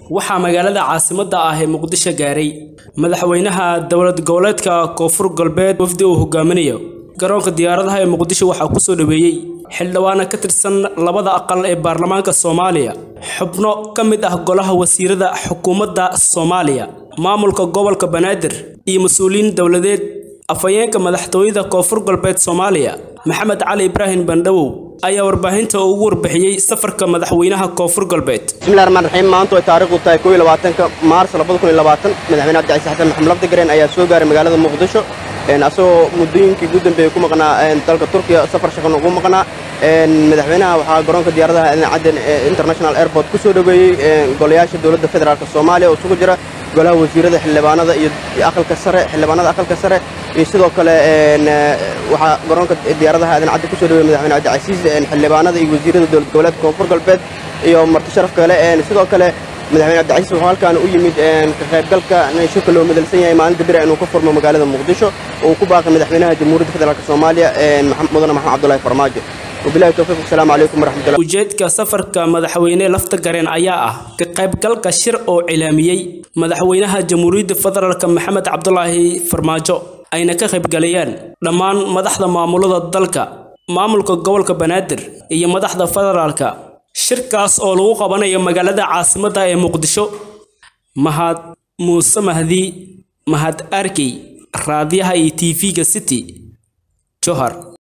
waxaa magaalada caasimadda ah ee muqdisho gaaray madaxweynaha dowlad goboleedka koonfur galbeed wafdi uu hogaaminayo garoonka diyaaradaha ee muqdisho waxaa kusoo dhaweeyey xildhibaana ka tirsan labada aqal ee baarlamaanka soomaaliya xubno ka mid ah golaha wasiirada xukuumadda soomaaliya maamulka gobolka banaadir iyo mas-uuliyiin dowladeed afhayeenka madaxtooyada koonfur galbeed soomaaliya maxamed cali ibraahim bandhawow ayaa warbaahinta ugu warbixiyey safarka madaxweynaha koonfur galbeed bismillahi raxmaan raxiim maanta ay taariikhdu tahay koo iyo labaatanka maars labada kun iyo labaatan madaxweyne cabdicasiis xasan maxamed lafdigareen ayaa soo gaaray magaalada muqdisho asagoo muddooyinkii ugu dambeeyey ku maqnaa dalka turkiya safar shaqan ugu maqnaa madaxweynaha waxaa garoonka diyaaradaha aadan cadden international airport ku soo dhoweeyey golayaasha dowladda federaalk soomaaliya oo isugu jira golaha wasiirada xildhibaanada iyo aqalka sare xildhibaanada aqalka sare iyo sidoo kale waxaa garoonka diyaaradaha aadan cadden ku soo dhoweyey madaxweyne cabdicasiis xildhibaanada iyo wasiirada dowlad goboleedka koonfur galbeed iyo marti sharaf kale sidoo kale madaxweyne cabdicasiis wuxuu halkaan u yimid ka qaybgalka shirka loo madalsan yahay maalinta bira inuu ka furmo magaalada muqdisho oo uu ku baaqay madaxweynaha jamhuuriyadda federaalk soomaaliya mudane maxamed cabdulahi farmaajo wabilahi towfiiq wasalaamu calaykum waraxmatullah ujeedka safarka madaxweyne lafta gareen ayaa ah ka qaybgalka shir oo cilaamiyey madaxweynaha jamhuuriyadda federaalk maxamed cabdulaahi farmaajo ayna ka qaybgalayaan dhammaan madaxda maamulada dalka maamulka gobolka banaadir iyo madaxda federaalka shirkaas oo lagu qabanayo magaalada caasimadda ee muqdisho mahad muuse mahdi mahad arkey raadiyaha iyo tv-ga city johar